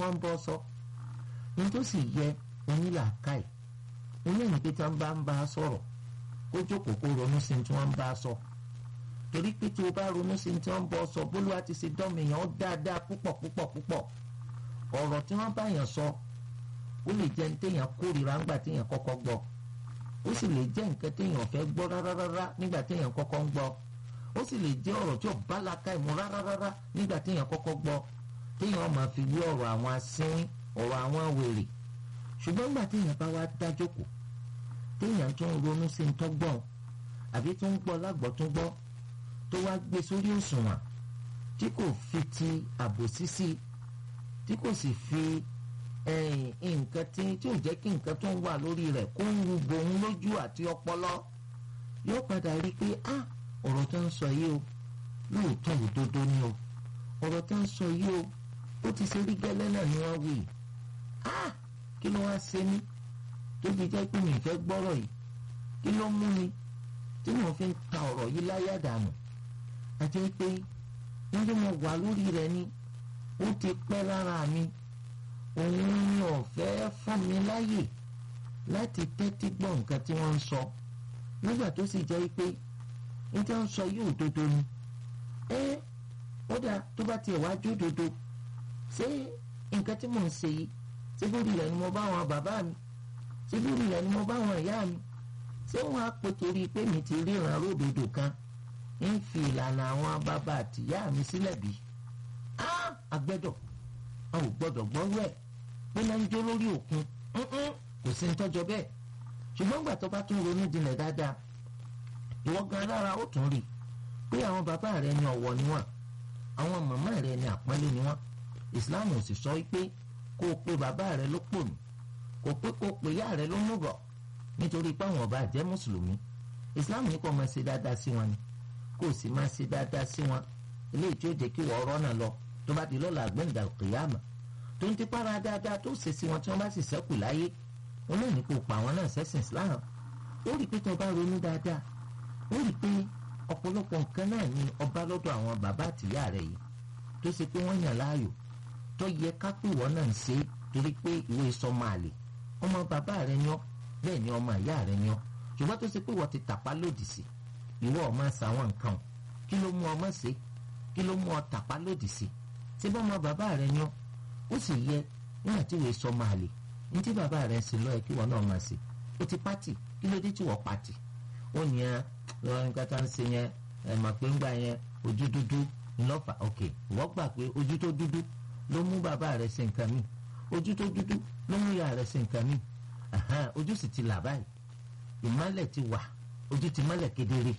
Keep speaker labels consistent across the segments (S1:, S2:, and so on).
S1: wọ́n ń bọ́ sọ ní tó sì yẹ onílàákàyè oníyìn pé tí wọ́n bá ń bá a sọ̀rọ̀ kó jókòó kó ronú sí tí wọ́n ń bá a sọ torí pé tí o bá ronú sí tí wọ́n ń bọ́ sọ bólúwa ti ṣe dọ́mìyàn dáadáa púpọ̀ púpọ̀ púpọ̀ ọ̀rọ̀ tí wọ́n bá yàn sọ ó lè jẹ́ téèyàn kórìíra ńgbà téèyàn kọ́kọ́ gbọ́ ó sì lè jẹ́ nǹkan téèyàn fẹ́ gbọ́ rárá nígbà téèyàn kọ́kọ́ ń gbọ́ ó sì lè jẹ́ ọ̀rọ̀ tí ò bá laka ìmú rárá nígbà téèyàn kọ́kọ́ gbọ́ téèyàn máa fi wí ọ̀rọ̀ àwọn asínwín ọ̀rọ̀ àwọn wèrè ṣùgbọ́n nígbà téèyàn bá wá dájókòó téèyàn tó ń ronú sí ń tọ́gbọ́n àbí tó ń gbọ́ lágbọ́ tó gbọ́ tó wá gbé sórí òṣùwọ̀n tí kò fi ti àbòsí sí tí kò sì fi nǹkan tí tí ò jẹ́ kí nǹkan tó ń wà lórí rẹ̀ kó ń wu bòun lójú àti ọpọlọ yóò padà rí i pé ah ọ̀rọ̀ tó ń sọ yìí o lóòótọ́ òdodo ni o ọ̀rọ̀ tó ń sọ yìí o ó ti ṣe rí gẹ́lẹ́ náà ni wọ́n wí ah kí ló wá ṣe mí tó fi jẹ́ pé mi fẹ́ gbọ́rọ̀ yìí kí ló mú mi tí mo fi ń ta ọ̀rọ̀ yìí láyà dànù àti pé wọ́n tí mo wà lórí rẹ̀ ni ó ti pẹ́ lára mi òun ni ọ̀fẹ́ fún mi láyè láti tẹ́tí gbọ́ nǹkan tí wọ́n ń sọ nígbà tó sì jẹ́ pé ní tí wọ́n ń sọ yóò dodo ni ẹ ó dà tó bá tiẹ̀ wá jó dodo ṣé nǹkan tí mò ń ṣe yìí ṣé lórí rẹ̀ ni mo bá wọn bàbá mi ṣé lórí rẹ̀ ni mo bá wọn ìyá mi ṣé wọ́n á pè torí pé mi ti ríran ródòdó kan ń fi ìlànà àwọn bàbá àtìyá mi sílẹ̀ bí agbẹ́dọ̀ a ò gbọ́dọ̀ gbọ́rú ẹ̀ pé máa ń jó lórí òkun kò sí ń tọ́jọ́ bẹ́ẹ̀ ṣùgbọ́n gbà tó bá tún ronú jinlẹ̀ dáadáa ìwọ gan lára ó tún rí pé àwọn bàbá rẹ ní ọ̀wọ̀ ni wọ́n àwọn màmá rẹ ní àpọ́nlé ni wọ́n ìsìláàmù ò sì sọ pé kó o pe bàbá rẹ ló pònú kò pé kó o pe ìyá rẹ ló múgọ̀ nítorí pé àwọn ọba jẹ́ mùsùlùmí ìsìláàmù ní kó máa ṣe dáadáa sí wọn ni kó o sì máa ṣe dáadáa sí wọn eléyìí tí ó jẹ́ kí wọ́n rọ́nà lọ tó bá di lọ́la àgbẹ̀ǹdà kìyàmà tó ń tipára dáadáa tó ṣe sí wọn tí wọ́n bá sì ṣẹ́kù láyé wọn náà ní kó pa àwọn náà sẹ́sìn Islam ó rí i pé tó bá ronú dáadáa ó rí i pé ọ̀pọ̀lọpọ̀ nǹkan náà ni ọba lọ́dọ̀ àwọn bàbá àtìyá rẹ̀ yìí tó ṣe pé wọ́n yàn láàyò tó yẹ ká pé ìwọ náà ń ṣe torí pé ìwé sọmọ àlè ọmọ bàbá rẹ̀ ni ọ́ bẹ́ẹ̀ ni ọmọ ìyá rẹ̀ ni ọ́ ṣùgbọ́n tó ṣe pé ìwọ ti tàpá lòdì sí ìwọ ọ̀ máa ṣàwọn nǹkan kí ló mú ọmọ ṣe kí ló mú ọ tàpá lòdì sí ṣé bọ́ ọmọ bàbá rẹ̀ ni ọ́ ó sì yẹ nígbà tí ìwé sọmọ àlè ní tí bàbá rẹ̀ ń ṣe lọ́yẹ kí wọn náà máa ṣe ó ti pátì kí ló dé tí wọ́n pátì ó ní ẹ lọ́wọ́ nǹkan tá ń ṣe yẹn ẹ mà pé ńgbà yẹn ojú dúdú ńlọ́fà ok wọ́n gbà pé ojú tó dúdú ló mú bàbá rẹ̀ ṣe nǹkan míì ojú tó dúdú ló mú ìyá rẹ̀ ṣe nǹkan míì ojú sì ti là báyìí ìmọ́lẹ̀ ti wà ojú ti mọ́lẹ̀ kedere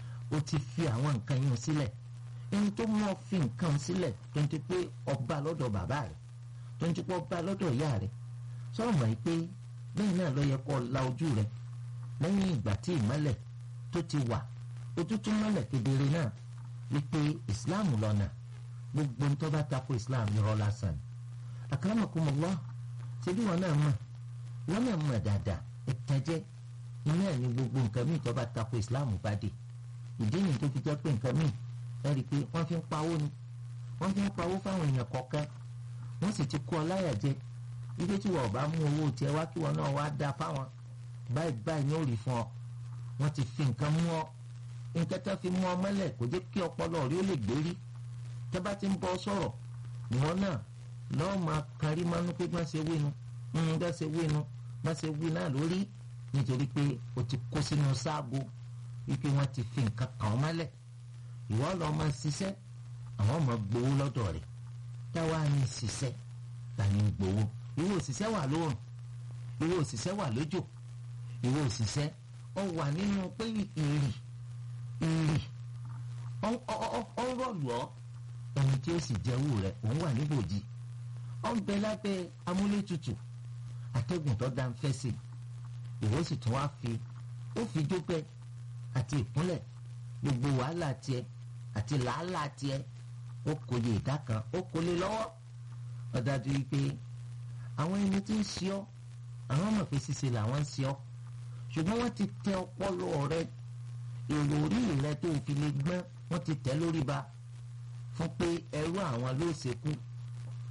S1: ó ti fi àwọn nǹkan yìí sílẹ̀ ẹni tó mọ̀ fi nǹkan sílẹ̀ tó ń ti pé ọba lọ́dọ̀ bàbá rẹ̀ tó ń ti pé ọba lọ́dọ̀ ìyá rẹ̀ sọ̀rọ̀ mọ̀ pé bẹ́ẹ̀ náà ló yẹ kó la ojú rẹ̀ lẹ́yìn ìgbà tí ìmọ́lẹ̀ tó ti wà ojú tó mọ́lẹ̀ kedere náà wípé ìsìláàmù lọ́nà gbogbo ń tó bá tako ìsìláàmù irọ́ lásán akramakumullah ṣebí wọn náà mọ̀ wọn náà mọ̀ dáadáa ìtẹ́jẹ́ iná ẹ̀ ní gbogbo nǹkan míì tó bá tako ìsìláàmù bá dé ìdí nìyí tó fi jẹ́ pé nǹkan míì ẹ rí i pé wọ́n fi ń pawó ni wọ́n fi ń pawó fáwọn èèyàn kọ̀ọ̀kan wọ́n sì ti kó ọ láyà jẹ ibi tí wọ́n bá mú owó tiẹ̀ wá kí wọ́n náà wá dá fáwọn báyìí báyìí ní òrì fún ọ wọ́n ti fi nǹkan mú ọ nǹkan tó fi mú ọ mọ́lẹ̀ kò jẹ́ kí ọpọlọ rí ó lè gbérí tẹ́ bá ti ń bọ́ sọ̀rọ̀ ìwọ náà lọ́ọ́ máa kárí mánú pé má ṣe wínu ń bá ṣe wínu má ṣe wí náà lórí nítorí pé o ti kó sínú sáàgó wípé wọ́n ti fi nǹkan kàn ọ́ mọ́lẹ̀ ìwọ lọ́ọ́ máa ṣiṣẹ́ àwọn máa gbowó lọ́dọ̀ rẹ̀ táwa ní ṣiṣẹ́ ta ní gbowó ìwọ òṣìṣẹ́ wà lóòrùn ìwọ òṣìṣẹ́ wà lójò ìwọ òṣìṣẹ́ ọ wà nínú pé ìrì ìrì ọ rọ̀lù ọ́ ẹni tí ó sì jẹ́wọ́ rẹ̀ òun wà níbòjì ọ ń bẹ lábẹ́ amúlétutù atẹ́gùn tó dá ń fẹ́ sí ìwọ sì tún wá fi ó fi jópẹ́ àti ìkúnlẹ̀ gbogbo wàhálà tiẹ̀ àti làálàá tiẹ̀ ó kò lè dá kan ó kò lè lọ́wọ́ ó dájú wípé àwọn ẹni tí ń ṣe ọ́ àwọn ọmọ pé ṣíṣe làwọn ń ṣe ọ́ ṣùgbọ́n wọ́n ti tẹ ọpọlọ rẹ èrò orí rẹ tó fi lè gbọ́n wọ́n ti tẹ̀ lórí ba fún pé ẹrú àwọn ló ṣekú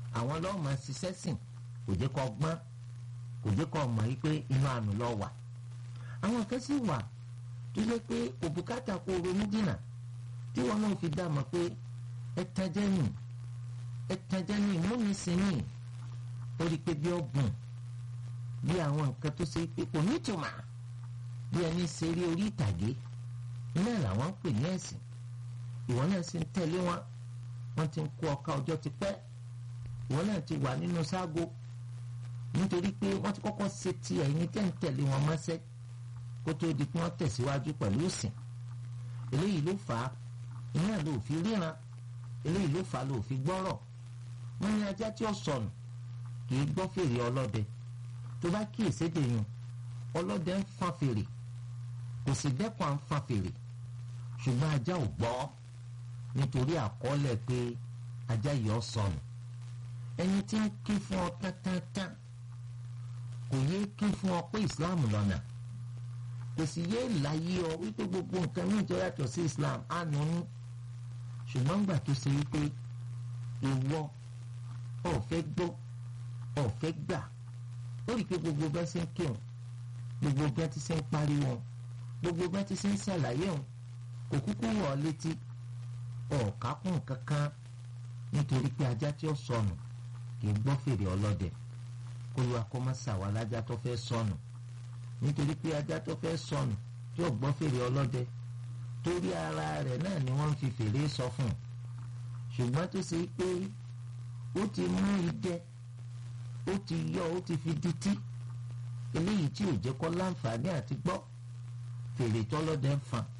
S1: àwọn lọ́ọ́ máa ṣiṣẹ́ sìn kò jẹ́ kó gbọ́n kò jẹ́ kó mọ̀ wípé inú àánú lọ wà àwọn kan sì wà tó yẹ pé òbúkátà kó ronú dìnnà tí wọn náà fi dá mọ̀ pé ẹ̀tàjẹ́ nì ẹ̀tàjẹ́ nì múni sí nì ó rí i pé bí ọ̀gùn bí àwọn nǹkan tó ṣe pé kò nítumọ̀ bí ẹni ṣeré orí ìtàgé iná làwọn ń pè ní ẹ̀sìn ìwọ náà sì ń tẹ̀lé wọn wọ́n ti ń kó ọ̀ka ọjọ́ ti pẹ́ ìwọ náà ti wà nínú ságo nítorí pé wọ́n ti kọ́kọ́ ṣe ti ẹ̀yin tẹ́ ń tẹ̀lé wọn mọ́sẹ́ kó tó di pé wọ́n tẹ̀síwájú pẹ̀lú ìsìn eléyìí ló fà á iná ló fi ríran eléyìí ló fà á ló fi gbọ́rọ̀ wọ́n ní ajá tí ó sọnù kì í gbọ́ fèrè ọlọ́dẹ tó bá kíyèsí dèyàn ọlọ́dẹ ń fan fèrè kò sì dẹ́kun à ń fan fèrè ṣùgbọ́n ajá ò gbọ́ nítorí àkọọ́lẹ̀ pé ajá yìí ó sọnù ẹni tí ń ké fún ọ tántánntán kò yé ké fún ọ pé Islam lọ́nà kò sì yé láyé ọ wípé gbogbo nǹkan ní ìjọ yàtọ̀ sí Islam àánú ní ṣùgbọ́n gbà tó ṣe wípé ìwọ ọ̀fẹ́ gbọ́ ọ̀fẹ́ gbà ó rí i pé gbogbo bẹ́ẹ̀ ṣe ń kírun gbogbo bẹ́ẹ̀ ti ṣe ń pariwo gbogbo bẹ́ẹ̀ ti ṣe ń ṣàlàyé òun kò kúkú wọ̀ ọ́ létí ọ̀ọ́kákùn kankan nítorí pé ajá tí ó sọnù kì í gbọ́ fèrè ọlọ́dẹ kó lu akọ́mọ́sà wà lájá tó fẹ́ sọnù nítorí pé ajá tó fẹ́ sọnù tí ò gbọ́ fèrè ọlọ́dẹ torí ara rẹ̀ náà ni wọ́n ń fi fèrè sọ fún un ṣùgbọ́n tó ṣe pé ó ti mú idẹ ó ti yọ ó ti fi dití eléyìí tí ò jẹ́ kó láǹfààní àti gbọ́ fèrè tọ́lọ́dẹ ń fan.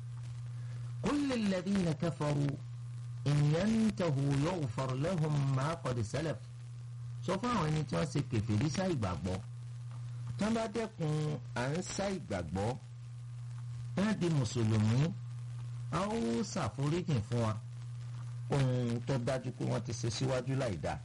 S1: كل الذين كفروا إن ينتهوا يغفر لهم ما قد سلف sọ fún àwọn ẹni tí wọ́n ṣe kèfèrí sá ìgbàgbọ́ tí wọ́n bá dẹ́kun à ń sá ìgbàgbọ́ wọ́n di mùsùlùmí a ó ṣàforíjìn fún wa ohun tó dájú pé wọ́n ti ṣe síwájú láì dáa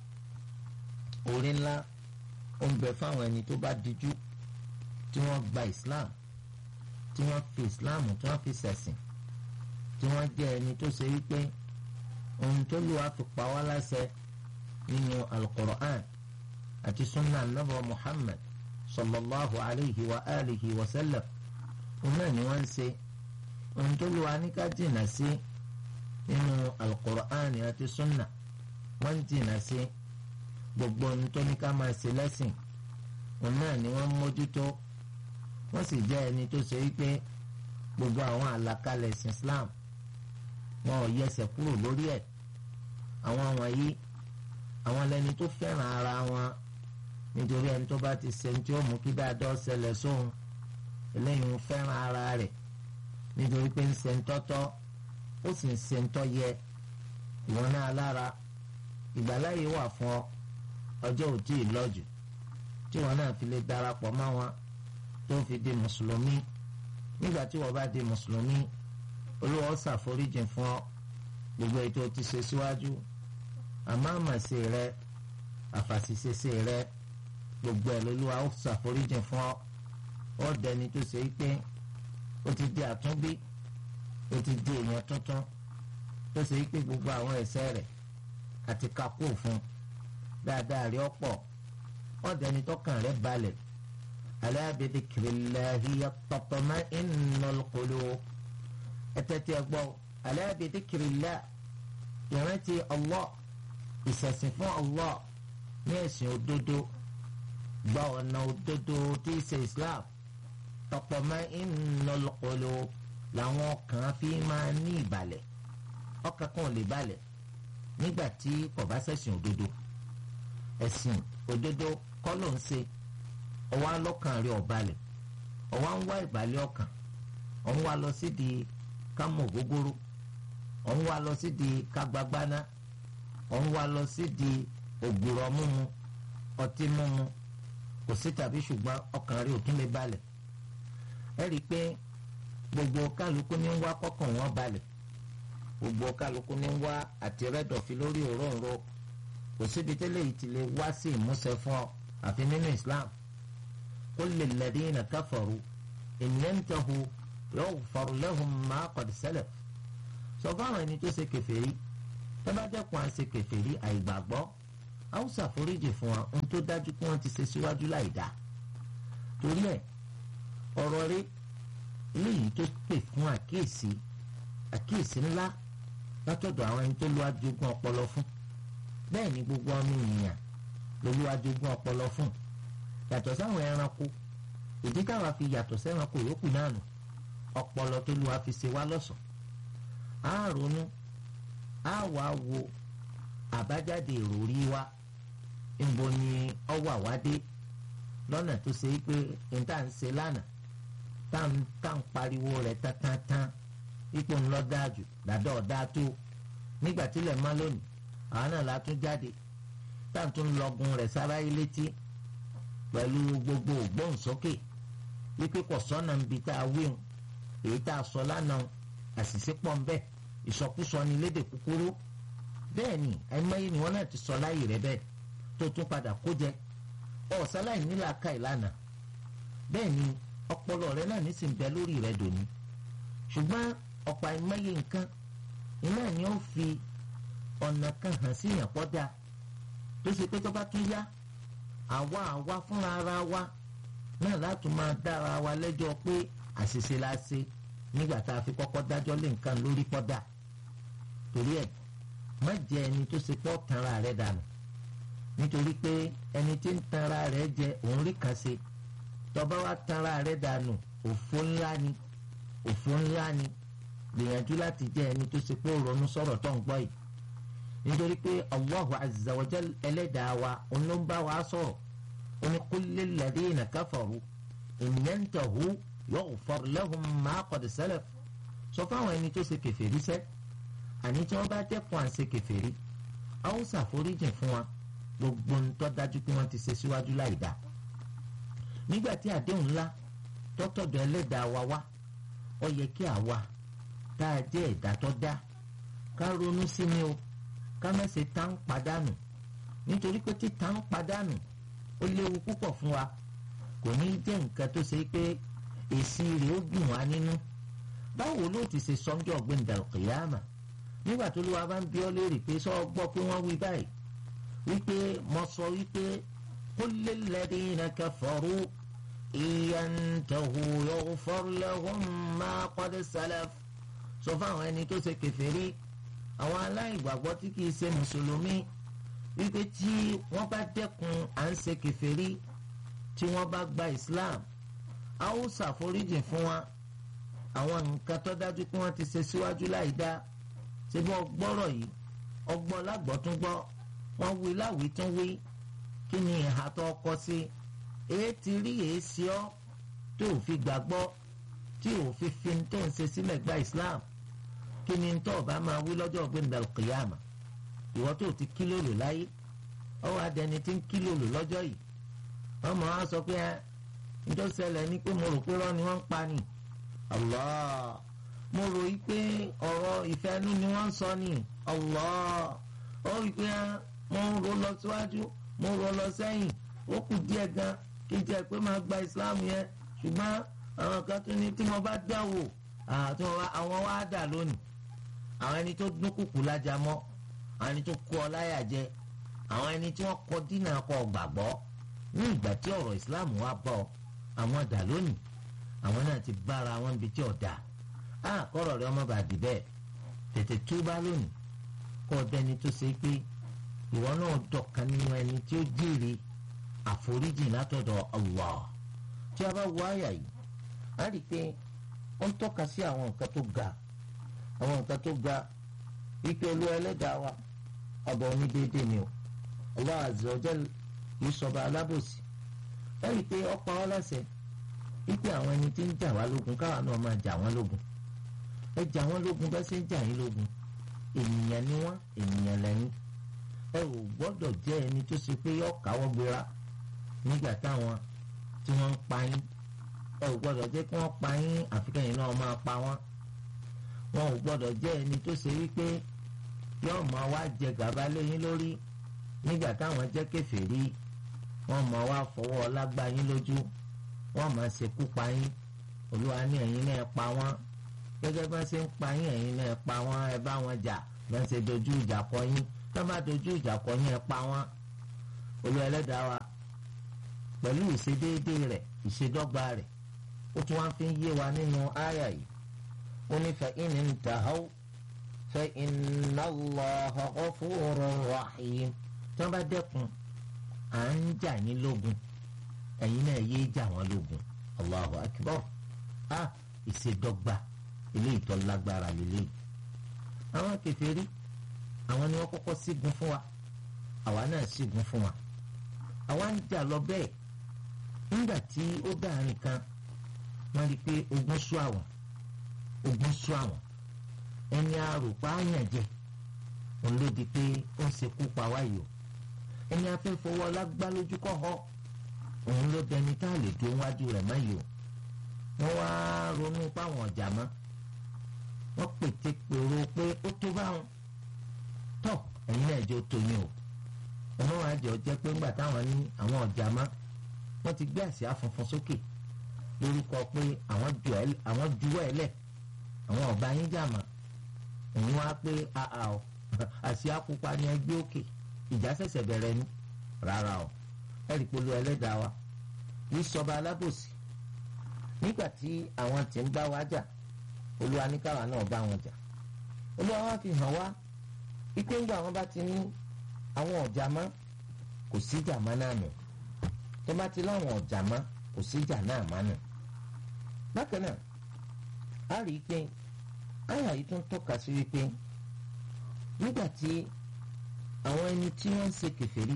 S1: orí ńlá ó ń bẹ fáwọn ẹni tó bá dijú tí wọ́n gba Islam tí wọ́n fi Islam tí wọ́n fi ṣẹ̀sìn tí wọ́n jẹ́ ẹni tó ṣe wípé ohun tó lù wá fi pa wá láṣẹ nínú al-Qur'an àti sunna anabu Muhammad sallallahu alayhi wa alihi wa sallam òun náà ni wọ́n ń ṣe ohun tó lù wá ní ká jìnnà sí nínú al-Qur'an àti sunna wọ́n ń jìnnà sí gbogbo ohun tó ní ká máa ṣe lẹ́sìn òun náà ni wọ́n mójútó wọ́n sì jẹ́ ẹni tó ṣe wípé gbogbo àwọn àlàkalẹ̀ ẹ̀sìn Islam wọn ò yẹsẹ̀ kúrò lórí ẹ̀ àwọn wọ̀nyí àwọn lẹni tó fẹ́ràn ara wọn nítorí ẹni tó bá ti ṣe ní tí ó mú kí dáadọ́ ṣẹlẹ̀ sóhun eléyìí ń fẹ́ràn ara rẹ̀ nítorí pé ń ṣe ń tọ́tọ́ ó sì ń ṣe ń tọ́ yẹ ìwọ náà lára ìgbàláyé wà fún ọ ọjọ́ ò tí ì lọ́jù tí wọn náà fi lè darapọ̀ mọ́ wọn tó fi di mùsùlùmí nígbà tí wọ́n bá di mùsùlùmí olúwa ó ṣàforíjìn fún ọ gbogbo ètò ti ṣe síwájú àmọ́ àmàṣe rẹ àfàṣìṣeṣe rẹ gbogbo ẹ̀ lolúwa ó ṣàforíjìn fún ọ ó dẹni tó ṣe pé ó ti di àtúnbí ó ti di èèyàn tuntun tó ṣe pé gbogbo àwọn ẹ̀ṣẹ̀ rẹ̀ àti kakó fún dáadáa rí ọ̀pọ̀ ó dẹni tọkàn rẹ̀ balẹ̀ ala bi dhikrillahi tatma'innul qulub ẹtẹ́tí ẹgbọ́ ala bi dhikrillah ìrántí Allah ìṣẹ̀sìn fún Allah ní ẹ̀sìn òdodo gba ọ̀nà òdodo tí í ṣe Islam tatma'innul qulub làwọn kan fi máa ní ìbàlẹ̀ ọkàn kan ò lè balẹ̀ nígbà tí kò bá ṣẹ̀sìn òdodo ẹ̀sìn òdodo kọ́ ló ń ṣe ọwọ́ alọ́kàn rẹ̀ ọ̀balẹ̀ ọwọ́ ń wá ìbàlẹ̀ ọkàn ọ̀hún wá lọ sídìí kámọ̀ gógóró ọ̀hún wá lọ sídìí kágbágbáná ọ̀hún wá lọ sídìí ògbùrọ̀ mímu ọtí mímu kò sí tàbí ṣùgbọ́n ọkàn rẹ̀ ò tún lè balẹ̀ ẹ rí i pé gbogbo kálukú ní ń wá kọ́kàn wọn balẹ̀ gbogbo kálukú ní ń wá àti rẹ́dọ̀fí lórí òróǹro kò síbi tẹ́lẹ̀ yìí ti lè wá sí ìmúṣẹ fún ọ àfi nínú Islam. قل للذين كفروا إن ينتهوا يغفر لهم ما قد سلف sọ fáwọn ẹni tó ṣe kèfèrí tó bá dẹ́kun à ń ṣe kèfèrí àìgbàgbọ́ a ó ṣàforíjì fún wa ohun tó dájú pé wọ́n ti ṣe síwájú láì dáa torí ẹ̀ ọ̀rọ̀ rẹ̀ eléyìí tó pè fún àkíyèsí àkíyèsí ńlá látọ̀dọ̀ àwọn ẹni tó lu ajogún ọpọlọ fún bẹ́ẹ̀ ni gbogbo ọmọ ènìyàn ló lu ajogún ọpọlọ fún yàtọ̀ sáwọn ẹranko ìdí táwa fi yàtọ̀ sẹ́ranko yòókù náà nù ọpọlọ tó lu wa fi ṣe wá lọ́ṣọ̀ọ́ á ronú á wàá wo àbájáde ìròrí wa níbo ni ọwọ́ àwádé lọ́nà tó ṣe pé níta ń ṣe lánàá tá ń pariwo rẹ̀ tántán ipò ńlọ dájú dàdọ́ ọ̀dá tó nígbà tílẹ̀ má lónìí àwọn náà la tún jáde tá à ń tún lọgun rẹ̀ sára yìí létí pẹ̀lú gbogbo ògbóǹsókè wípé kò sọ́nà níbi tá a wíhun èyí tá a sọ lánàá àṣìṣe pọ̀ ń bẹ ìsọkúsọ ni lédè kúkúrú bẹ́ẹ̀ ni ẹ̀mọ́yé ni wọ́n náà ti sọ láyè rẹ̀ bẹ́ẹ̀ tó tún padà kó jẹ ọ̀sáláì nílà ká ìlànà bẹ́ẹ̀ ni ọpọlọ rẹ náà nísìn bẹ lórí rẹ dòní ṣùgbọ́n ọ̀pọ̀ ẹ̀mọ́yé nǹkan iná ni ó fi ọ̀nà kan hàn sí ìyàn pọ́dà tó ṣe pé tó bá tún yá àwa àwa fúnra ara wa náà láti máa dára wa lẹ́jọ́ pé àṣìṣe la ṣe nígbà tá a fi kọ́kọ́ dájọ́ lé nǹkan lórí pọ́dà torí ẹ̀ má jẹ́ ẹni tó ṣe pọ́ tanra rẹ̀ dànù nítorí pé ẹni tí ń tanra rẹ̀ jẹ òun rí kan ṣe tọba wa tanra rẹ̀ dànù òfò ńlá ni òfò ńlá ni gbìyànjú láti jẹ́ ẹni tó ṣe pé ó ronú sọ̀rọ̀ tó ń gbọ́ yìí nítorí pé Allahu azza wa jal ẹlẹ́dàá wa òun ló ń bá wa sọ̀rọ̀ ó ní qul lil ladhina kafaru in yantahu yughfar lahum ma qad salaf sọ fáwọn ẹni tó ṣe kèfèrí sẹ́ àní tí wọ́n bá dẹ́kun à ń ṣe kèfèrí a ó ṣàforíjì fún wa gbogbo ń tọ́ dájú pé wọ́n ti ṣe síwájú láì dáa nígbà tí àdéhùn ńlá tọ́tọ̀dọ̀ ẹlẹ́dàá wa wá ó yẹ kí àwa tá a jẹ́ ẹ̀dá tó dá ká ronú sí ni o ká má ṣe tá ń padànù nítorí pé tí tá ń padànù ó léwu púpọ̀ fún wa kò ní jẹ́ nǹkan tó ṣe pé èsì rẹ̀ ó dùn wá nínú báwo ló ti ṣe sọ́njọ́ gbẹ̀ndàlùkìyàmà nígbà tó ló wa bá ń bí ọ léèrè pé sọ gbọ́ pé wọ́n wí báyìí wípé mo sọ wípé kulli alladhina kafaru iyantahu yughfar lahum ma qad salaf sọ fáwọn ẹni tó ṣe kèfèrí àwọn aláìgbàgbọ́ tí kìí ṣe mùsùlùmí wípé tí wọ́n bá dẹ́kun à ń ṣe kèfèrí tí wọ́n bá gba islam a ó ṣàforíjì fún wa àwọn nǹkan tó dájú pé wọ́n ti ṣe síwájú láì dá ṣe bí wọ́n gbọ́rọ̀ yìí ọgbọ́n lágbọ́túngbọ́ wọ́n wí láwìí tún wí kí ni ìhà tó kọ sí èé ti rí èé sí ọ́ tó ò fi gbàgbọ́ tí ò fi fi tó ń ṣe sílẹ̀ gba Islam kí ni tó bá máa wí lọ́jọ́ ọ̀gbìn al-qiyama ìwọ tó ti kílòlò láyé ọwọ́ adẹni tí ń kílòlò lọ́jọ́ yìí wọ́n mọ̀ á sọ pé ẹ njọ́ ṣẹlẹ̀ ní pé mo rò pé rọ́ ni wọ́n ń pa ni Allah mo rò yí pé ọ̀rọ̀ ìfẹ́nu ni wọ́n ń sọ ni Allah ó rí pé mo ń ro lọ síwájú mo ń ro lọ sẹ́yìn ó kù díẹ̀ gan kí n jẹ́ pé máa gba Islam yẹn ṣùgbọ́n àwọn kan tún ní tí mo bá dáwò àwọn wá dà lónìí àwọn ẹni tó dúnkùkù lájà mọ́ àwọn ẹni tó kó ọ láyà jẹ àwọn ẹni tí wọ́n kọ dínà kọ gbàgbọ́ ní ìgbà tí ọ̀rọ̀ Islam wá bọ̀ àwọn dà lónìí àwọn náà ti bára wọn bí tí ò dáa á kọ́rọ̀ rẹ ọmọ bá dì bẹ́ẹ̀ tètè túbá lónìí kọ́ ọ dẹni tó ṣe pé ìwọ náà dọ̀kan nínú ẹni tí ó jèrè àforíjì látọ̀dọ̀ Allah tí a bá wọ àyà yìí a rí i pé ó ń tọ́ka sí àwọn nǹkan tó ga àwọn nǹkan tó ga wípé olú ẹlẹ́dàá wa ọba onídéédé ni o Allah azza wa jal kì í sọba alábòsí ẹ rí i pé ó pa wá láṣẹ wípé àwọn ẹni tí ń jà wá lógun káwa náà máa jà wọ́n lógun ẹ jà wọ́n lógun bá ṣe ń jà yín lógun ènìyàn ni wọ́n ènìyàn lẹ́yìn ẹ ò gbọ́dọ̀ jẹ́ ẹni tó ṣe pé yọ káwọ́ gbéra nígbà táwọn tí wọ́n ń pa yín ẹ ò gbọ́dọ̀ jẹ́ kí wọ́n pa yín àfikẹ́yìn náà máa pa wọ́n wọn ò gbọ́dọ̀ jẹ́ ẹni tó ṣe wípé yóò máa wá jẹ gàba léyìn lórí nígbà táwọn jẹ́ kèfèrí wọ́n máa wá fọwọ́ lágbá yín lójú wọ́n máa ṣekú pa yín olúwa ní ẹ̀yin náà pa wọ́n gẹ́gẹ́ bá ṣe ń pa yín ẹ̀yin náà pa wọ́n ẹ bá wọn jà bá ṣe dojú ìjà kọ yín tó bá dojú ìjà kọ yín ẹ pa wọ́n olú ẹlẹ́dàá wa pẹ̀lú ìṣedéédé rẹ̀ ìṣedọ́gba rẹ̀ ó tún wá fi ń yé wa nínú àyà yìí ó ní fa in intahaw fa inna Allaha ghafurur rahim tí wọ́n bá dẹ́kun à ń jà yín lógun ẹ̀yin náà yéé jà wọ́n lógun Allahu akbar a ìṣedọ́gba eléyìí tó lágbára lélẹ́yìí àwọn kèfèrí àwọn ni wọ́n kọ́kọ́ sígun fún wa àwa náà sígun fún wa àwa ń jà lọ bẹ́ẹ̀ nígbà tí ó dáàrin kan wọ́n rí i pé ogun sú àwọn ogun sú àwọn ẹni àròpá àyàn jẹ òun ló di pé ó ń ṣekú pa wáyé o ẹni afẹ́fọwọ́ lágbá lójú kọ́ họ òun ló dẹni tá a lè dúró wájú rẹ̀ mọ́ yìí o wọ́n wá ronú páwọn ọ̀jà mọ́ wọ́n pète pèrò pé ó tó báwọn tọ́ ẹ̀yin náà jẹ́ ó tó yín o ọmọ wa jẹ́ ọjẹ́ pé ńgbà táwọn ní àwọn ọ̀jà mọ́ wọ́n ti gbé àsíá funfun sókè lórúkọ pé àwọn juwọ́ ẹ̀ lẹ̀ àwọn ọba yín jà mọ́ òun wá pé àà ọ àsíá pupa ni ẹgbẹ́ òkè ìjà ṣẹ̀ṣẹ̀ bẹ̀rẹ̀ ni rárá o ẹ̀rì polo ẹlẹ́dàá wa yìí sọba alábòsí nígbà tí àwọn tí ń bá wa jà olúwa ní káwa náà bá wọn jà olúwa wa fi hàn wá wípé ńgbà wọn bá ti ní àwọn ọ̀jà mọ́ kò sí ìjà mọ́ náà nù tó bá ti láwọn ọ̀jà mọ́ kò sí ìjà náà mọ́ nù. bákan náà a rí i pé àyà yìí tún tọ́ka sí wípé nígbà tí àwọn ẹni tí wọ́n ń ṣe kèfèrí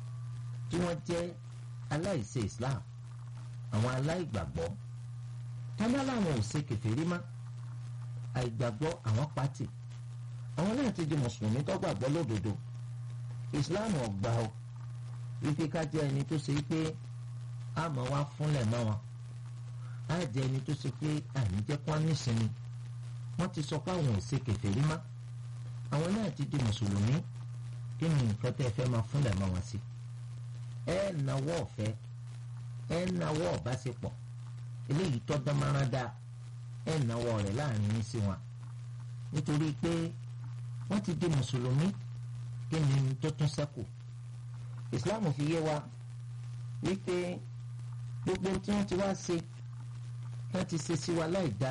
S1: tí wọ́n jẹ́ aláìṣe Islam àwọn aláìgbàgbọ́ tọ́lá làwọn ò ṣe kèfèrí mọ́ àìgbàgbọ́ àwọn pátì àwọn náà ti di mùsùlùmí tó gbàgbọ́ lódodo ìsìláàmù ọgbà o wípé ká jẹ́ ẹni tó ṣe pé àmọ́ wá fúnlẹ̀ mọ́ wọn á jẹ́ ẹni tó ṣe pé àní jẹ́ kó nísinmi wọ́n ti sọ pé àwọn ò ṣe kèfèrí mọ́ àwọn náà ti di mùsùlùmí kí ni nǹkan tẹ́ fẹ́ máa fúnlẹ̀ mọ́ wọn sí ẹ nawọ́ ọ̀fẹ́ ẹ nawọ́ ọ̀básepọ̀ eléyìí tọ́ dánmárán dáa ẹ nawọ́ rẹ̀ láàrin yín sí wọn nítorí pé wọ́n ti di mùsùlùmí kí ni tó tún ṣẹ́kù ìsìláàmù fi yé wa wípé gbogbo tí wọ́n ti wá ṣe wọ́n ti ṣe sí wa láì dá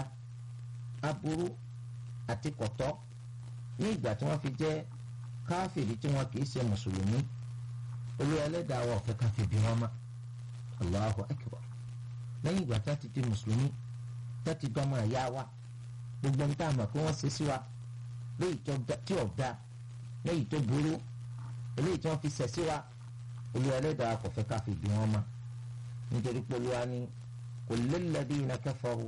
S1: aburú àti kọ̀tọ́ ní ìgbà tí wọ́n fi jẹ́ káfíìrì tí wọ́n kìí ṣe mùsùlùmí olú ẹlẹ́dàá wa ọ̀fẹ́ káfí bí wọ́n mọ́ Allahu akbar lẹ́yìn ìgbà tí wọ́n ti di mùsùlùmí tí wọ́n ti dọ́mọ ẹ̀yà wa gbogbo ń tà mọ̀ pé wọ́n ṣe sí wa léyìí tí ò da léyìí tó burú eléyìí tí wọ́n fi ṣẹ̀ sí wa olú ẹlẹ́dàá kò fẹ́ ká fi bí wọ́n mọ́ nítorí pé olúwa ní qul lilladhina kafaru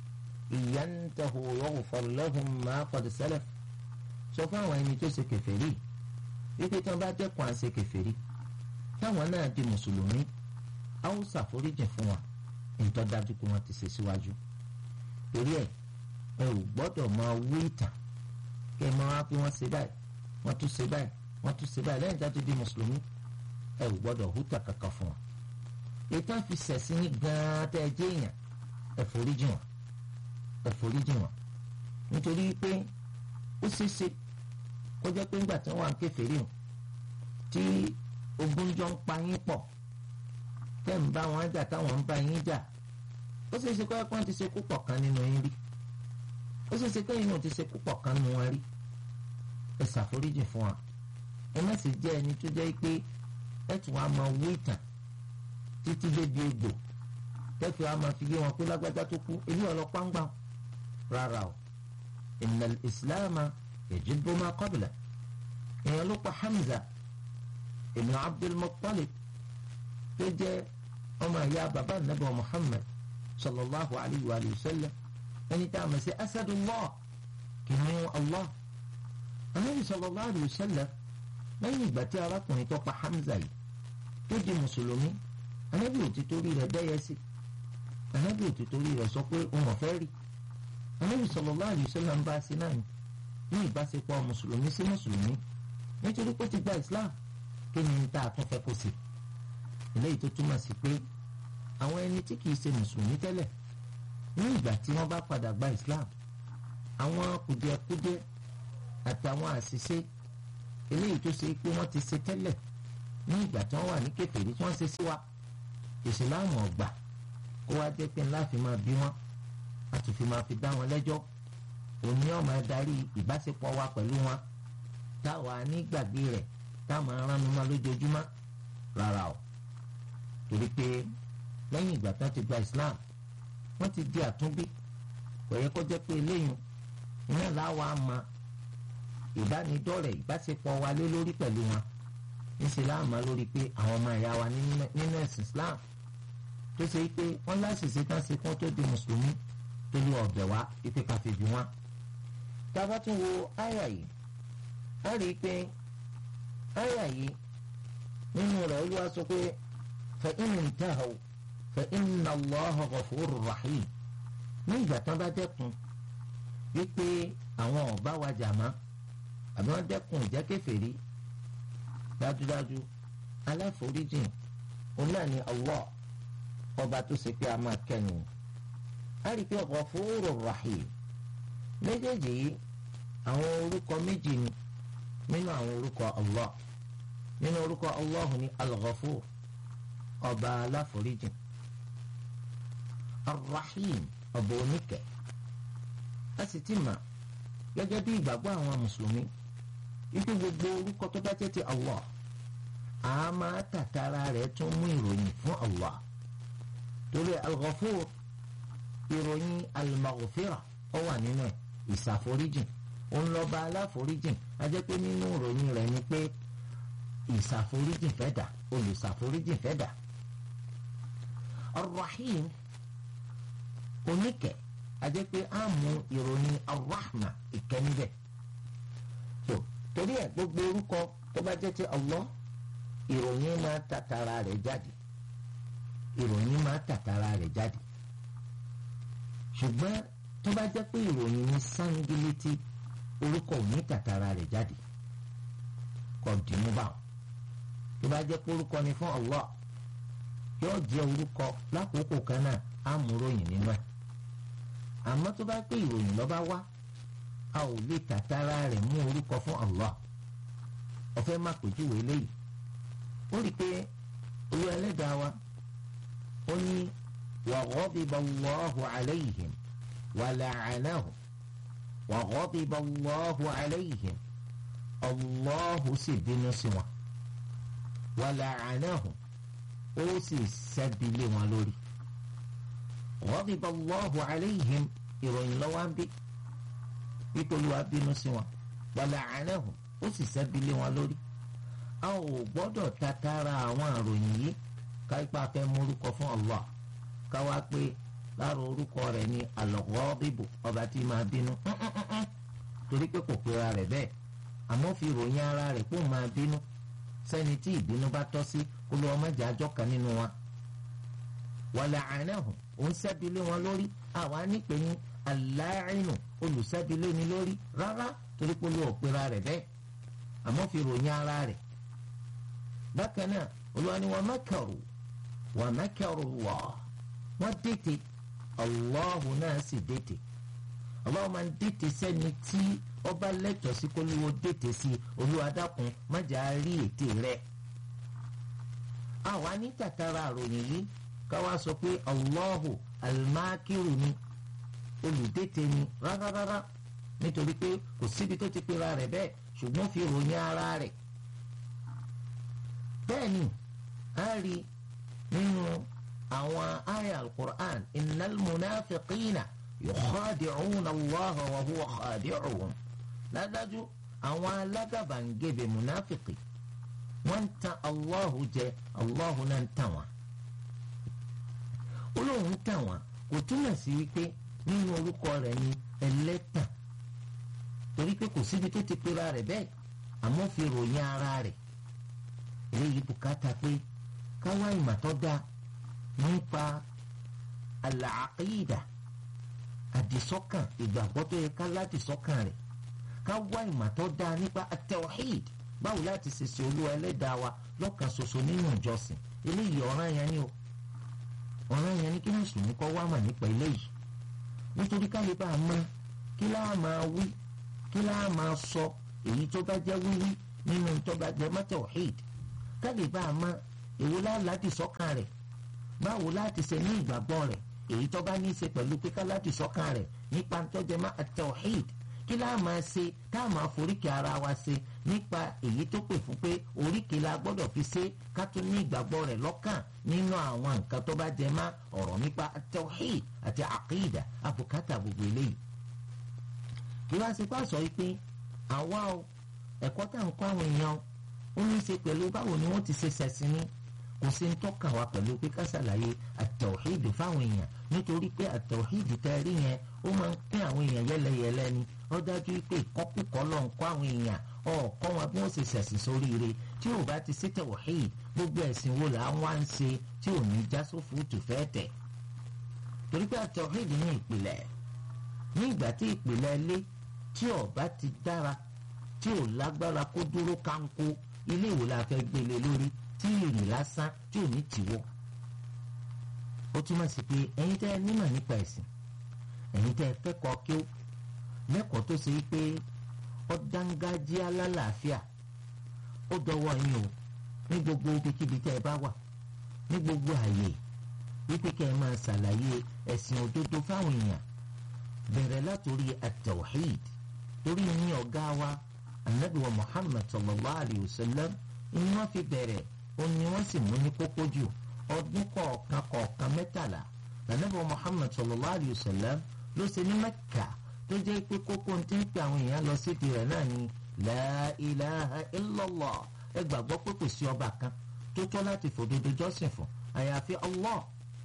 S1: in yantahu yughfar lahum ma qad salaf sọ fún àwọn ẹni tó ṣe kèfèrí wípé tí wọ́n bá dẹ́kun à ń ṣe kèfèrí táwọn náà di mùsùlùmí haúsá foríjì fún wa èyí tó dájú pé wọ́n ti ṣe síwájú torí ẹ̀ ẹ ò gbọ́dọ̀ máa wí ìtàn kí ẹ máa wá pé wọ́n ṣe báyìí wọ́n tún ṣe báyìí wọ́n tún ṣe báyìí lẹ́yìn tó di mùsùlùmí ẹ ò gbọ́dọ̀ hútà kankan fún wọn. ètò àfi sẹ̀sìn ní gan-an tẹ́ ẹ jẹ́ èèyàn ẹ foríjì wọn ẹ foríjì wọn nítorí pé ó ṣeéṣe kó jẹ́ pé ńgbà tí wọ́n wà ń kèfèrí o tí ogun jọ ń pa yín pọ̀ tẹ́ ń bá wọn jà táwọn ń bá yín jà ó ṣeéṣe kó yẹ kó wọ́n ti ṣe púpọ̀ kan nínú yín rí ó ṣeéṣe pé inú ti ṣe púpọ̀ kan nínú wọn rí ẹ ṣàforíjì fún wa ẹ má sì jẹ́ ẹni tó jẹ́ pé ẹ tún wá máa wú ìtàn títí débi egbò tẹ́tù wá máa fi yé wọn pé lágbájá tó kú èyí ọlọ́pàá ń gbà rárá o innal ìsìláàmà yajibu ma qabla èèyàn ló pa Hamza ibn Abdul Muttalib tó jẹ́ ọmọ ìyá bàbá nàbà Muhammad sallallahu alayhi wa sallam ẹni tá a mọ̀ sí asadullah kìnìún Allah anabi sallallahu alayhi wa sallam lẹ́yìn ìgbà tí arákùnrin tó pa Hamza yìí tó di mùsùlùmí anabi ò ti torí rẹ̀ dẹ́yẹ sí anabi ò ti torí rẹ̀ sọ pé òun ọ̀fẹ́ rí anabi sallallahu alayhi wa sallam ń bá a sí náà ní ìbáṣepọ̀ mùsùlùmí sí mùsùlùmí nítorí pé ó ti gba Islam kí ni tá a tún fẹ́ kó sí eléyìí tó túmọ̀ sí pé àwọn ẹni tí kìí ṣe mùsùlùmí tẹ́lẹ̀ ní ìgbà tí wọ́n bá padà gba Islam àwọn kùdìẹ̀kudiẹ àtàwọn àṣìṣe eléyìí tó ṣe pé wọ́n ti ṣe tẹ́lẹ̀ ní ìgbà tí wọ́n wà ní kèfèrí tí wọ́n ṣe sí wa ìsìláàmù ọ̀gbà kó wá jẹ́ pé ńlá fi máa bí wọn a tún fi máa fi dá wọn lẹ́jọ́ òní ọmọ adarí ìbáṣepọ̀ wa pẹ̀lú wọn táwa nígbàgbé rẹ̀ táwọn aránu máa lójoojúmọ́ rárá o torí pé lẹ́yìn ìgbà tán ti gba Islam wọ́n ti di àtúnbí kò yẹ kó jẹ́ pé eléyìí iná làwa máa ìbánidọ́rẹ̀ ìbáṣepọ̀ wa lé lórí pẹ̀lú wọn níṣẹ́ láàmú lórí pé àwọn ọmọ ìyá wa nínú ẹ̀sìn Islam tó ṣe pé wọ́n láṣìṣe tán ṣe kán tó di mùsùlùmí tó lé ọ̀bẹ̀ wá ipe káfí bí wọn. tá a bá tún wo àyà yìí a rí i pé àyà yìí nínú rẹ̀ olúwa sọ pé fa in intahaw fa inna Allaha ghafurur rahim ní ìgbà tán bá dẹ́kun wípé àwọn ọ̀bá wa jà má àbí wọ́n dẹ́kun ìjẹ́ kèfèrí dájúdájú aláforíjìn òun náà ni Allah ọba tó ṣe pé a máa kẹ́nu a rí i pé Ghafurur Rahim méjèèjì yìí àwọn orúkọ méjì ni nínú àwọn orúkọ Allah nínú orúkọ Allah ni Al-Ghafur ọba aláforíjìn Ar-Rahim ọba oníkẹ́ a sì ti mà gẹ́gẹ́ bí ìgbàgbọ́ àwọn mùsùlùmí wípé gbogbo orúkọ tó bá jẹ́ ti Allah a máa tàtàrà rẹ̀ tún mú ìròyìn fún Allah torí al-Ghafur ìròyìn al-Maghfira ó wà nínú ẹ̀ ìsàforíjìn òun lọ́ba aláforíjìn a jẹ́ pé nínú ìròyìn rẹ̀ ni pé ìsàforíjìn fẹ́ dà olùsàforíjìn fẹ́ dà Ar-Rahim oníkẹ́ a jẹ́ pé a mú ìròyìn Ar-Rahma ìkẹ́ níbẹ̀ so torí ẹ̀ gbogbo orúkọ tó bá jẹ́ ti Allah ìròyìn máa tàtàrà rẹ̀ jáde ìròyìn máa tàtàrà rẹ̀ jáde ṣùgbọ́n tó bá jẹ́ pé ìròyìn ní sángílétí orúkọ ò ní tàtàrà rẹ̀ jáde kò dìímú bá wọn tó bá jẹ́ pé orúkọ ni fún Allah yóò jẹ́ orúkọ lákòókò kan náà á mú ròyìn nínú ẹ̀ àmọ́ tó bá pé ìròyìn ló bá wá a ò lè tàtàrà rẹ̀ mú orúkọ fún Allah ọ̀fẹ́ má pèjúwe léyìí ó rí i pé olú ẹlẹ́dàá wa ó ní wa ghadiba Allahu alayhim wa la'anahum wa ghadiba Allahu alayhim Allahu sì bínú sí wọn wa la'anahum ó sì sẹ́bilé wọn lórí ghadiba Allahu alayhim ìròyìn lọ́wọ́ ń bí wípé olúwa bínú sí wọn wa la'anahum ó sì sẹ́bilé wọn lórí a ò gbọ́dọ̀ tatara àwọn àròyìn yìí káyipá fẹ́ mú orúkọ fún Allah káwá pé lára orúkọ rẹ̀ ní al-Ghadibu ọba tí máa bínú torí pé kò pera rẹ̀ bẹ́ẹ̀ àmọ́ fi ròyìn ara rẹ̀ kó máa bínú sẹ́ni tí ìbínú bá tọ́ sí kó lọ́wọ́ mọ́jà àjọ kan nínú wa. wa la'anahum òun sẹ́bilé wọn lórí àwa nípe ní al-la'inu olùsẹ́bilé ni lórí rárá torí pé olùwọ̀ pera rẹ̀ bẹ́ẹ̀ àmọ́ fi ròyìn ara rẹ̀ bákan náà olúwa ni wa makaru wa makaru Allah wọ́n dètè Allahu náà sì dètè Allah máa ń dètè sẹ́ni tí ọba lẹ́tọ̀ọ́ sí kólúwo dètè sí olúwa dákun májà rí ètè rẹ̀ àwa ní tàtàrà àròyìn yìí káwa sọ pé Allahu almakiru ni olùdètè ni rárárárá nítorí pé kò síbi tó ti pera rẹ̀ bẹ́ẹ̀ ṣùgbọ́n fi ròyìn ara rẹ̀ bẹ́ẹ̀ ni a rí nínú àwọn àyà al-Qur'an innal munafiqina yukhadi'una Allah wa huwa khadi'uhum ládájú àwọn alágàbàǹgebè munafiki wọ́n ń tan Allahu jẹ Allahu náà ń tàn wọ́n olóhùn ń tàn wọ́n kò túmọ̀ sí wípé nínú orúkọ rẹ̀ ni ẹlẹ́tàn torí pé kò síbi tó ti pera rẹ̀ bẹ́ẹ̀ àmọ́ fi ròyìn ara rẹ̀ eléyìí bùkátà pé káwá ìmọ̀ tó dáa nípa àlàáqídà àdìsọ́kàn ìgbàgbọ́ tó yẹ ká ládìsọ́kàn rẹ̀ káwá ìmọ̀ tó dáa nípa at-tawhid báwo láti ṣèṣe olúwa ẹlẹ́dàá wa lọ́kàn ṣoṣo nínú ìjọsìn eléyìí ọ̀ràn yẹn ni o ọ̀ràn yẹn ni kí mùsùlùmí kọ́ wá mà nípa eléyìí nítorí káyé bá a mọ̀ kí láà máa wí kí láà máa sọ èyí tó bá jẹ́ wíwí nínú tó bá jẹ́ mọ́ tawhid ká lè bá a mọ èwo láti sọ́kàn rẹ̀ báwo láti ṣe ní ìgbàgbọ́ rẹ̀ èyí tó bá ní í ṣe pẹ̀lú pé ká láti sọ́kàn rẹ̀ nípa ntọ́jẹ́mọ́ at-tawhid kí láà máa ṣe tá a máa foríkì ara wa ṣe nípa èyí tó pè fún pé oríkì la gbọ́dọ̀ fi ṣe ká tún ní ìgbàgbọ́ rẹ̀ lọ́kàn nínú àwọn nǹkan tó bá jẹ mọ́ ọ̀rọ̀ nípa at-tawhid àti àkídà àbùkátà gbogbo eléyìí. kí wá sí pàṣọ yìí pé àwa o ẹ̀kọ́ tá à ń kọ́ àwọn èèyàn ó ní í ṣe pẹ̀lú báwo ni wọ́n ti ṣe ṣẹ̀sìn ní kò sí ń tọ́ka wa pẹ̀lú pé ká ṣàlàyé at-tawhid fáwọn èèyàn nítorí pé at-tawhid tẹ́ rí yẹn ó máa ń pín àwọn èèyàn yẹ́lẹyẹ̀lẹ ni ó dájú pé ìkọ́kùkọ́ lọ ń kọ́ àwọn èèyàn ọ̀ọ́kọ́ wọn bí wọ́n ṣe ṣẹ̀sìn sóríire tí ò bá ti sí tawhid gbogbo ẹ̀sìn wo là ń wá ń ṣe tí ò ní já sófo tù fẹ́ tẹ̀. torí pé at-tawhid ní ìpìlẹ̀ ní ìgbà tí ìpìlẹ̀ ilé tí ó bá ti dára tí ò lágbára kó dúró kánkó ilé ìwò la fẹ́ gbélé lórí tí ìrìn lásán tí ò ní tìwọ́. ó túmọ̀ sí pé ẹ̀yin tẹ́ ẹ nímọ̀ nípa ẹ̀sìn ẹ̀yin tẹ́ ẹ kẹ́kọ̀ọ́ kí ó lẹ́kọ̀ọ́ tó ṣe pé ó dángájíá lálàáfíà ó dọwọ́ yín o ní gbogbo ibikíbi tẹ́ ẹ bá wà ní gbogbo àyè wípé kẹ́ ẹ máa ṣàlàyé ẹ̀sìn òdodo fáwọn èèyàn bẹ̀rẹ̀ látòrí at-tawhid torí ní ọ̀gá wa anabi wa muhammad sallallahu alayhi wa sallam ni wọ́n fi bẹ̀rẹ̀ ó ní wọ́n sì mú ní kókó jù ọdún kọ̀ọ̀kan kọ̀ọ̀kan mẹ́tàlá anabi wa muhammad sallallahu alayhi wa sallam ló ṣe ní mẹ́kà tó jẹ́ pé kókó tí ń pè àwọn èèyàn lọ síbi rẹ̀ náà ni la ilaha illallah ẹ gbàgbọ́ pé kò sí ọba kan tó tọ́ láti fòdodo jọ́sìn fún àyàfi allah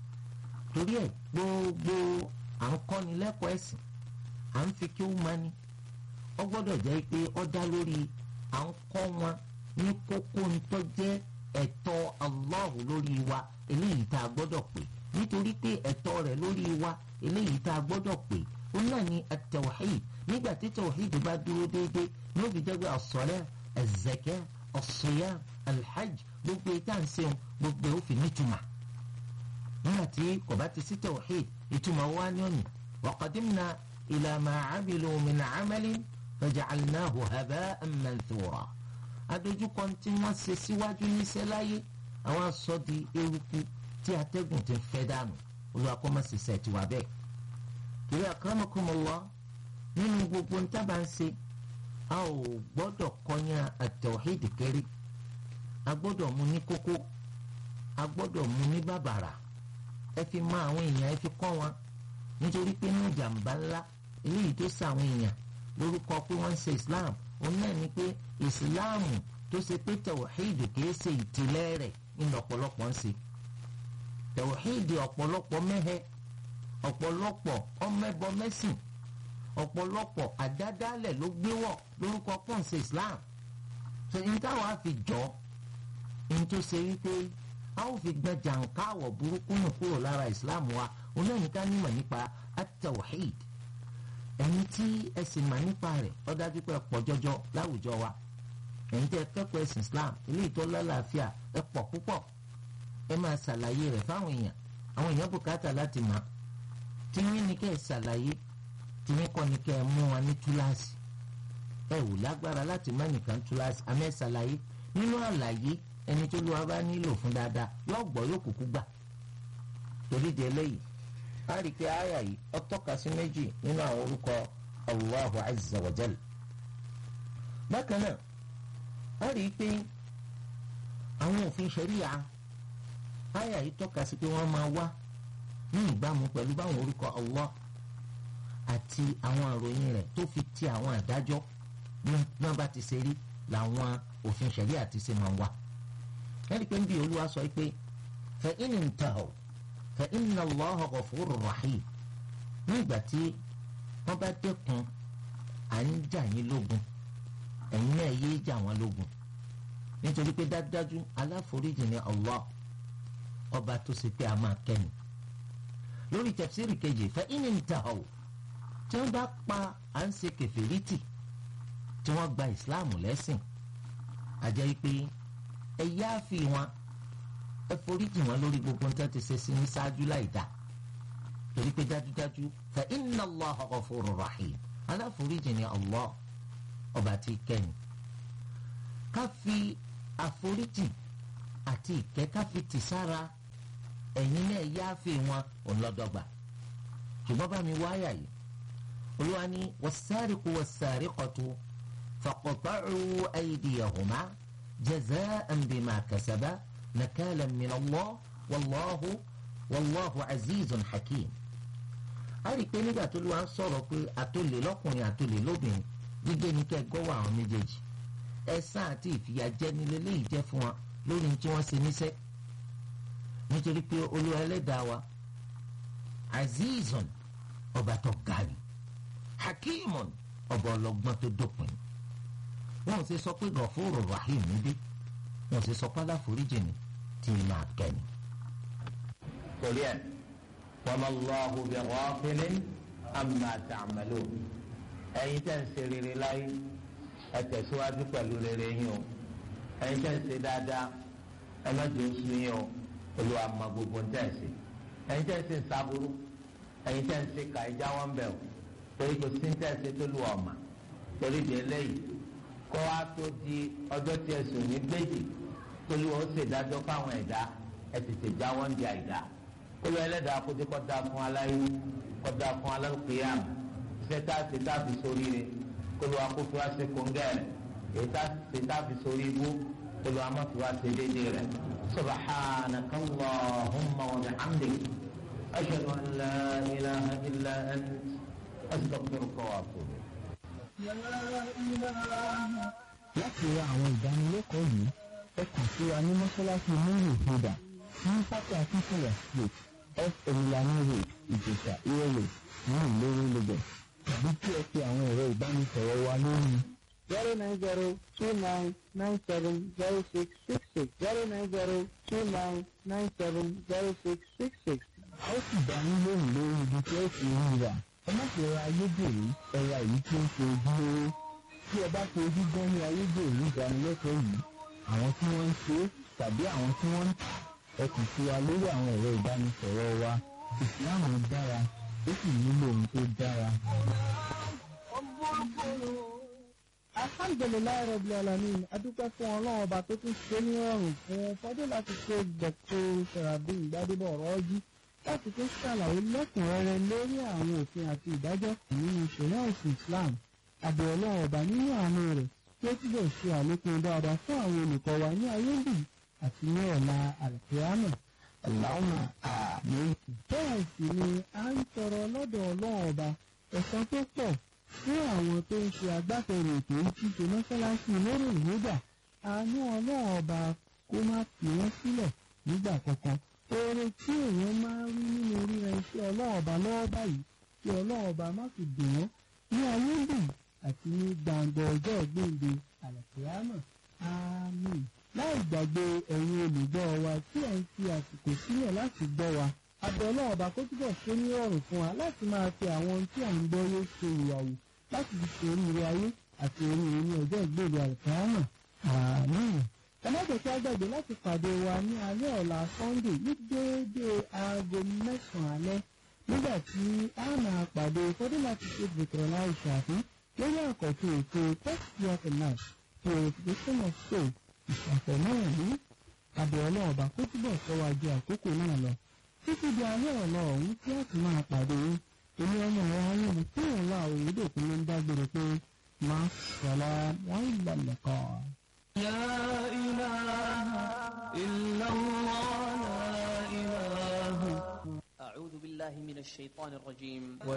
S1: torí ẹ̀ gbogbo à ń kọ́ni lẹ́kọ̀ọ́ ẹ̀sìn à ń fi kí ó máa ní ó gbọ́dọ̀ jẹ́ pé ó dá lórí à ń kọ́ wọn ní kókó tó jẹ́ ẹ̀tọ́ allah lórí wa eléyìí tá a gbọ́dọ̀ pè nítorí pé ẹ̀tọ́ rẹ̀ lórí wa eléyìí tá a gbọ́dọ̀ pè ó náà ní at-tawhid nígbà tí tawhid bá dúró déédéé ní ó fi jẹ́ pé as-salat az-zakat as-siyam al-hajj gbogbo ìta ń ṣeun gbogbo ó fi nítumọ̀ nígbà tí kò bá ti sí tawhid ìtumọ̀ wá ní òní wa qadimna ila ma 'amilu min 'amalin faja'alnahu haba'an manthura adójúkọ tí wọ́n ṣe síwájú níṣẹ́ láyé àwọn aṣọ di eruku tí atẹ́gùn ti fẹ́ dànù olùwàkọ́mọ̀síṣẹ́ ti wà bẹ́ẹ̀ ìwé akramakumullah nínú gbogbo ntábà ń ṣe a ò gbọ́dọ̀ kọyán at-tawhid kéré a gbọ́dọ̀ mú ní kókó a gbọ́dọ̀ mú ní bàbàrà ẹ fi mọ àwọn èèyàn ẹ fi kọ́ wọn nítorí pé ní ìjàmbá ńlá eléyìí tó ṣe àwọn èèyàn lórúkọ pé wọ́n ń ṣe islam òun náà ni pé ìsìláàmù tó ṣe pé tawhid kìí ṣe ìtìlẹ̀ rẹ̀ ní ọ̀pọ̀lọpọ̀ ń ṣe tawhid ọ̀pọ̀lọpọ̀ mẹ́hẹ́ ọ̀pọ̀lọpọ̀ ọmẹ́bọ mẹ́sìn ọ̀pọ̀lọpọ̀ àdádálẹ̀ ló gbé wọ̀ lórúkọ pọ́ǹsì islam ṣe ní táwọn á fi jọ ní tó ṣe wípé a ó fi gbẹ jàǹkáwọ̀ burúkú nù kúrò lára islam wa onáyìíká nímọ̀ nípa at-tawhid ẹni tí ẹ sì mà nípa rẹ̀ ó dájú pé ẹ pọ̀ jọjọ láwùjọ wa ẹ̀yin tẹ́ kẹ́kọ̀ọ́ ẹ̀sìn islam eléyìí tó lálàáfíà ẹ pọ̀ púpọ̀ ẹ máa ṣàlàyé rẹ̀ fáwọn èèyàn àwọn èèyàn bùkátà láti mọ̀ tí yín ni kẹ́ ẹ ṣàlàyé tí yín kọ́ ni kẹ́ ẹ mú wọn ní túláàsì ẹ ò lágbára láti má nìkan túláàsì àmọ́ ẹ ṣàlàyé nínú àlàyé ẹni tó lọ́wọ́ bá nílò fún dáadáa yóò gbọ́ yóò kúkú gbà torí di eléyìí a rí i pé àyà yìí ó tọ́ka sí méjì nínú àwọn orúkọ Allahu azza wa jal bákan náà a rí i pé àwọn òfin ṣẹ̀ríya àyà yìí tọ́ka sí pé wọ́n máa wá ní ìbámu pẹ̀lú báwọn orúkọ Allah àti àwọn àròyìn rẹ̀ tó fi ti àwọn àdájọ́ bí wọ́n bá ti ṣe rí làwọn òfin ṣẹ̀ríà ti ṣe máa wá. ẹ̀rí pé ń bí olúwa sọ pé fa in intahaw fa inna Allaha ghafurur rahim ní ìgbà tí wọ́n bá dẹ́kun à ń jà yín lógun ẹ̀yin náà yéé jà wọ́n lógun nítorí pé dájúdájú aláforíjì ni Allah ọba tó ṣe pé a máa kẹ́ni lórí tafsiri kejì fa in intahaw tí wọ́n bá pa à ń ṣe kẹfìrìtì tí wọ́n gba ìsìláàmù lẹ́sìn àjẹ́ pé ẹ yááfì wọn ẹ foríjì wọn lórí gbogbo nǹkan ti ṣe sí ní ṣáájú láì dá torí pé dájúdájú fa inna Allaha ghafurur rahim aláforíjì ni Allah ọba tí kẹ́ni ká fi àforíjì àti ìkẹ́ ká fi tì sára ẹ̀yin náà yááfẹ́ wọn ọlọ́dọ́gba ṣùgbọ́n bá mi wáyà yìí olúwa ní was-sariqu was-sariqatu faqta'u aydiyahuma jaza'an bima kasaba nakalan min Allah wallahu wallahu azizun hakim a rí i pé nígbà tó ló wá ń sọ̀rọ̀ pé àtòlè lọ́kùnrin àtòlè lóbìnrin gbígbé ní kẹ́ gọ́wọ́ àwọn méjèèjì ẹ̀san àti ìfìyàjẹni lélẹ́yìí jẹ́ fún wa lórí tí wọ́n ṣe níṣẹ́ nítorí pé olúwa ẹlẹ́dàá wa azizun ọba tó ga ni hakimun ọba ọlọ́gbọ́n tó dópin wọn ò ṣe sọ pé gọ̀fóró rahim níbí wọn ò ṣe sọ pé aláforíjì ni tí ì máa kẹ́ni.
S2: torí ẹ wama Allahu bi ghafilin amma ta'malun ẹ̀yin tẹ́ ń ṣe rere láyé ẹ tẹ̀síwájú pẹ̀lú rere yín o ẹ̀yin tẹ́ ń ṣe dáadáa ẹ má jẹ́ oṣù yín o olúwa ma gbogbo ń tẹ̀ ṣe ẹ̀yin tẹ́ ń ṣe sábúrú ẹ̀yin tẹ́ ń ṣe kà ẹja wọn bẹ̀ o torí kò sí ń tẹ̀ ṣe tó lu ọ̀mà torí di eléyìí kó wá tó di ọjọ́ tí ẹ sùn ní gbèjì tó lu ó ṣèdájọ́ fáwọn ẹ̀dá ẹ tètè já wọn di àìdá olú ẹlẹ́dàá kó dé kó dáa fún aláyé kó dáa fún alákìyàm iṣẹ́ tá a ṣe tá a fi sórí rẹ̀ kó ló wá kó fi wá ṣe kóńgẹ́rẹ̀ èyí tá a ṣe tá a fi sórí ibú kó ló wá má fi wá ṣe déédéé rẹ̀ subhanaka allahumma wa bihamdik ashhadu an la ilaha illa ant astaghfiruka wa atubu
S3: láti ra àwọn ìdánilẹ́kọ̀ọ́ yìí ẹ kàn sí wa ní mọ́ṣáláṣí múlò ìfúdà ní pápá akínkùnlẹ̀ street f emilani road ìjẹ̀sà ìrẹ̀lẹ̀ ní ìlérè lagos tàbí kí ẹ pe àwọn ẹ̀rọ ìbánisọ̀rọ̀ wa lórí zero nine zero two nine nine seven zero six six six zero nine zero two nine nine seven zero six six six. a ó sì dá yín lóhùn lórí ibi tí ó ti ń rà ẹ má ṣe ra ayédèrú ẹ ra èyí tí ó ṣe ojúlówó tí ẹ bá fi ojú gan ní ayédèrú ìdánilẹ́kọ̀ọ́ yìí àwọn tí wọ́n ń ṣe é tàbí àwọn tí wọ́n ń tà ẹ kàn sí wa lórí àwọn ẹ̀rọ ìbánisọ̀rọ̀ wa ìsìláàmù dára ó sì nílò ohun tó dára. alhamdulilayi rabil alamin adúpẹ́ fún ọlọ́run ọba tó tún ṣe ní ọrùn fún fọdún láti ṣe dr sarabi gbadebo ọ̀rọ̀ọ́jú láti tún ṣàlàyé lẹ́kùnrẹ́rẹ́ lórí àwọn òfin àti ìdájọ́ nínú ìṣẹ̀lẹ̀ òsì islam àbẹ̀ ọlọ́run ọba nínú àánú rẹ̀ tí ó túbọ̀ ṣe àlékún dáadáa fún àwọn olùkọ́ wa ní ayé ń bì àti ní ọ̀la àlùkìyámà Allahumma àmín. bẹ́ẹ̀ sì ni a ń tọrọ lọ́dọ̀ ọlọ́run ọba ẹ̀san tó pọ̀ fún àwọn tó ń ṣe agbátẹrù ètò ìtìjọ mọ́ṣáláṣí lórí ìhódà àánú ọlọ́run ọba kó má fi wọ́n sílẹ̀ nígbà kankan oore tí èèyàn máa ń rí nínú ríran iṣẹ́ ọlọ́run ọba lọ́wọ́ báyìí kí ọlọ́run ọba má fi dùn wọ́n ní ayé ń bì àti ní gbàǹgbà ọjọ́ gbòǹde àlùkìyámà àmín láì gbàgbé ẹ̀yin olùgbọ́ wa tí ẹ̀ ń fi àsìkò sílẹ̀ láti gbọ́ wa abẹ́ ọlọ́run ọba kó túbọ̀ ṣe ní ọ̀rùn fún wa láti máa fi àwọn ohun tí à ń gbọ́ yé ṣe ìyàwó láti fi ṣe oríire ayé àti oríire ní ọjọ́ ìgbèrè àlùkìyámà àmín ẹ má jẹ́ kí á gbàgbé láti pàdé wa ní alẹ́ ọ̀la sunday ní déédéé aago mẹ́sàn-án alẹ́ nígbà tí a máa pàdé fọdún láti ṣe bùkọ̀rọ̀ láì ṣàfihàn lórí àkọ́tún ètò tẹ́sítì náà purification of soul ìṣàfẹ́ náà ní abẹ́ ọlọ́run ọba kó túbọ̀ sọ wa ju àkókò náà lọ títí di alẹ́ ọ̀la ọ̀hún tí a ti máa pàdé yín èmi ọmọ ọ̀rọ̀ ayé mi tí òun wà òyìnbó ló ń dágbére pé máa sọ̀la wọ́n ìlànà kan.
S4: لا إله إلا الله لا إله
S5: أعوذ بالله من الشيطان الرجيم